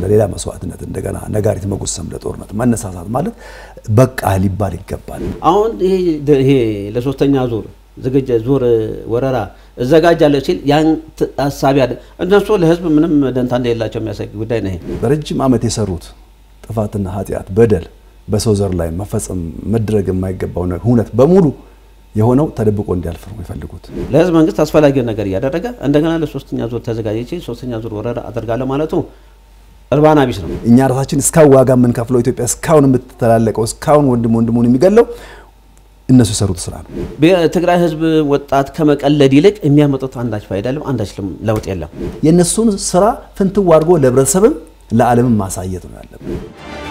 ለሌላ መስዋዕትነት እንደገና ነጋሪት መጎሰም ለጦርነት መነሳሳት ማለት በቃ ሊባል ይገባል። አሁን ይሄ ለሶስተኛ ዙር ዝግጅ ዙር ወረራ እዘጋጃለሁ ሲል ያን ሀሳቢ አለ። እነሱ ለህዝብ ምንም ደንታ እንደሌላቸው የሚያሳይ ጉዳይ ነው። ይሄ በረጅም ዓመት የሰሩት ጥፋትና ኃጢአት፣ በደል በሰው ዘር ላይ መፈጸም መድረግ የማይገባው ሁነት በሙሉ የሆነው ተደብቆ እንዲያልፍ ነው የሚፈልጉት። ለህዝብ መንግስት አስፈላጊውን ነገር እያደረገ እንደገና ለሶስተኛ ዙር ተዘጋጅቼ ሶስተኛ ዙር ወረራ አደርጋለሁ ማለቱ እርባና ቢስ ነው። እኛ ራሳችን እስካሁን ዋጋ የምንከፍለው ኢትዮጵያ እስካሁን የምትተላለቀው እስካሁን ወንድም ወንድሙን የሚገለው እነሱ የሰሩት ስራ ነው። በትግራይ ህዝብ ወጣት ከመቀለድ ይልቅ የሚያመጡት አንዳች ፋይዳ የለም፣ አንዳች ለውጥ የለም። የእነሱን ስራ ፍንትው አድርጎ ለህብረተሰብም ለዓለምም ማሳየት ነው ያለብን።